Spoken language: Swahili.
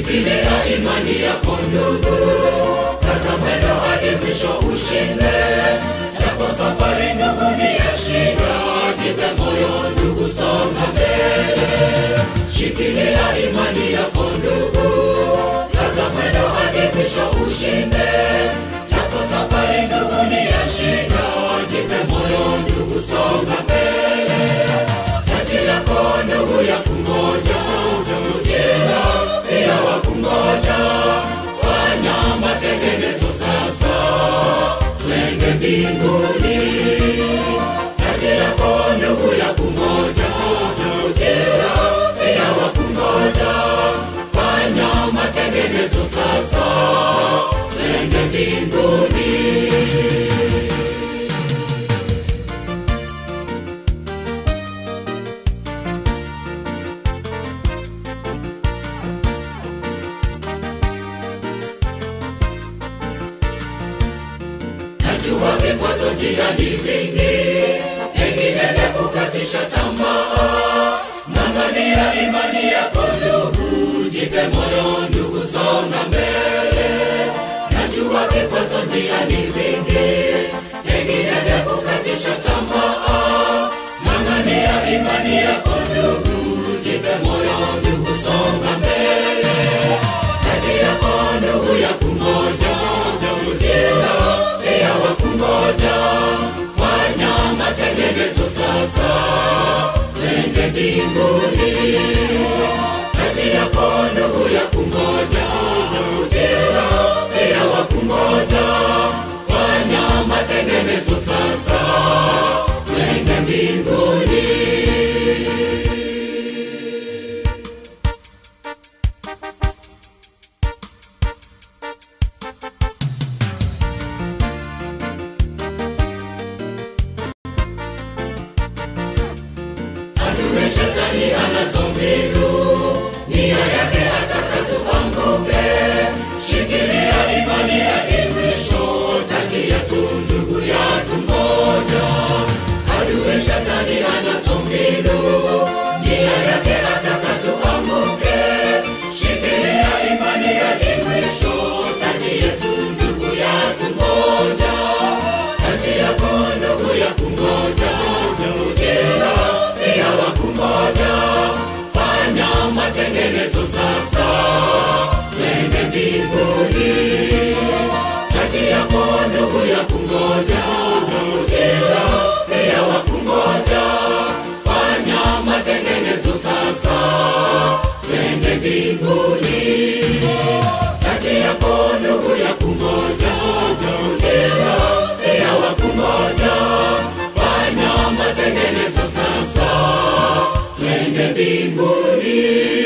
shikilia imani yako ndugu, kaza mwendo hadi mwisho ushinde, japo safari ndugu ni ya shida, jipe moyo ndugu, songa mbele, shikilia imani yako ndugu, kaza mwendo hadi mwisho ushinde, japo safari ndugu ni ya shida, jipe moyo ndugu, songa mbele, kati yako ndugu ya kungoja ujira pia wa kungoja, fanya matengenezo sasa, twende mbinguni. Kati yako ndugu ya kungoja ujira pia wa kungoja, fanya matengenezo sasa, twende mbinguni. Najua vikwazo njiani vingi, pengine vya kukatisha tamaa. Ng'ang'ania imani yako ndugu, jipe moyo ndugu, songa mbele. Najua vikwazo njiani vingi, pengine vya kukatisha tamaa. Ng'ang'ania imani yako ndugu, jipe moyo ndugu, songa mbele. Kati yako ndugu ya kungoja ujira pia wa kungoja, fanya matengenezo sasa, twende mbinguni. Kati yako ndugu ya kungoja ujira pia wa kungoja, fanya matengenezo sasa, twende mbinguni. Adui shetani anazo mbinu, nia yake ataka tuanguke. Shikilia imani hadi mwisho, kati yetu ndugu yatu moja. Adui shetani anazo mbinu, nia yake ataka tuanguke. Shikilia imani hadi mwisho, kati yetu ndugu yatu moja. Kati yako ndugu ya kungoja ujira pia wa kungoja, fanya matengenezo sasa, twende mbinguni. Kati yako ndugu ya kungoja ujira pia wa kungoja, fanya matengenezo sasa, twende mbinguni. Kati yako ndugu ya kungoja ujira pia wa kungoja, fanya matengenezo sasa, twende mbinguni.